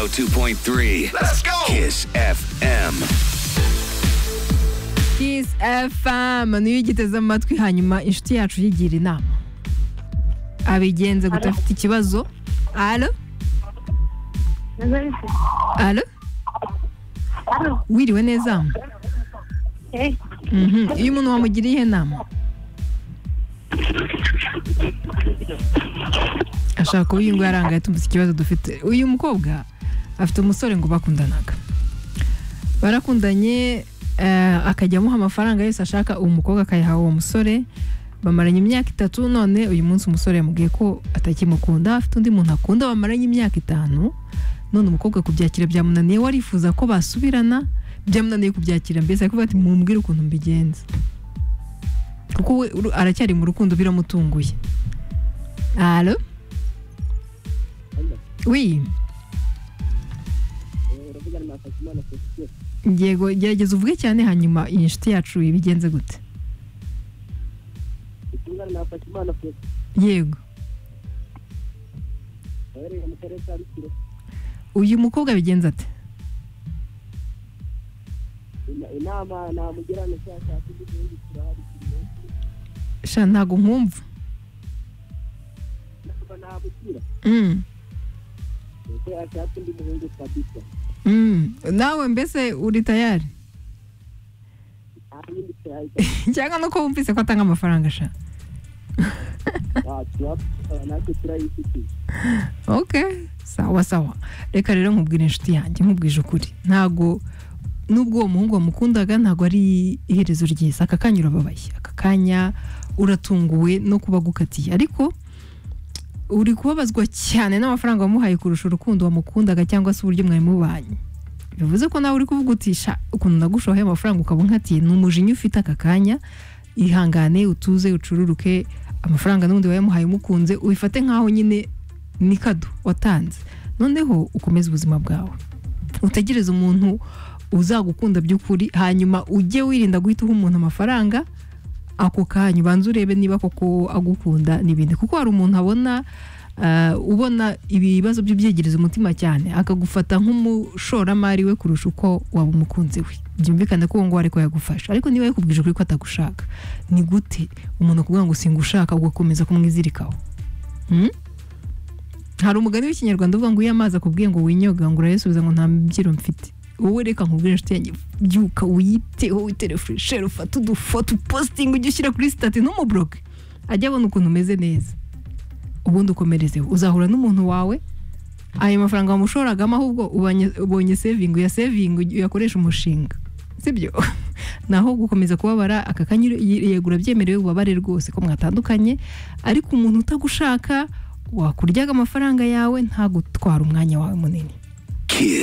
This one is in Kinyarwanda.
102.3. Let's go. Kiss FM. Kiss FM niyo igiteze mu matwi hanyuma inshuti yacu yigira inama abigenze guta afite ikibazo alo alo wiriwe neza Mhm. iyo umuntu wamugiriye iyihe nama ashaka kuba iyi ngo yarangaye tumutse ikibazo dufite uyu mukobwa afite umusore ngo bakundanaga barakundanye eh, akajya amuha amafaranga yose ashaka uwo mukobwa akayaha uwo musore bamaranye imyaka itatu none uyu munsi umusore yamubwiye ko atakimukunda afite undi muntu akunda bamaranye imyaka itanu none umukobwa kubyakira byamunaniye we arifuza ko basubirana byamunaniye kubyakira mbese arikuvuga ati mumbwire ukuntu mbigenza kuko we uru- aracyari mu rukundo biramutunguye alo wi yego gerageza uvuge cyane hanyuma iyi nshuti yacu ibigenze gute yego uyu mukobwa abigenza ate inama namugira ni cya cyatsi cy'igihugu kirahari kirimo sha ntago nkumva kuba nabukira Mm, kuko yashatse undi muhungu kabisa mm. nawe mbese uri tayari nta yindi cyahita cyangwa nuko wumvise ko atanga amafaranga sha turapfukara natwe turayifitiye ok sawa sawa reka rero nkubwire inshuti yanjye nkubwije ukuri ntago nubwo uwo muhungu wamukundaga ntago ari iherezo ryiza aka kanya urababaye aka kanya uratunguwe no kuba agukatiye ariko uri kubabazwa cyane n'amafaranga wamuhaye kurusha urukundo wamukundaga cyangwa se uburyo mwari mubanye bivuze ko nawe uri kuvuga uti "Sha, ukuntu nagushoye amafaranga ukaba unkatiye ni umujinya ufite aka kanya ihangane utuze ucururuke amafaranga n'undi wayamuhaye umukunze ubifate nk'aho nyine ni kado watanze noneho ukomeze ubuzima bwawe utegereze umuntu uzagukunda by'ukuri hanyuma ujye wirinda guhita uha umuntu amafaranga ako kanya ubanze urebe niba koko agukunda n'ibindi kuko hari umuntu abona ah, ubona ibibazo bye byegereza umutima cyane akagufata nk'umushoramari we kurusha uko waba umukunzi we byumvikane ko uwo nguwo ariko yagufasha ariko niba yakubwije ukuri ko atagushaka ni gute umuntu akubwira ngo singushaka ugakomeza kumwizirikaho Hmm? hari umugani w'ikinyarwanda uvuga ngo iyo amazi akubwiye ngo winyoga ngo urayasubiza ngo nta mbyiro mfite wowe reka nkubwire inshuti yanjye byuka wiyiteho witere furesheri ufate udufoto upositingi ujye ushyira kuri sitati ntumuburoke ajye abona ukuntu umeze neza ubundi ukomerezeho uzahura n'umuntu wawe ayo mafaranga wamushoragamo ahubwo ubanye- ubonye sevingi uyasevingi uyakoresha umushinga sibyo naho gukomeza kubabara aka kanya yegura byemerewe ubabare rwose ko mwatandukanye ariko umuntu utagushaka wakuryaga amafaranga yawe ntagutwara umwanya wawe munini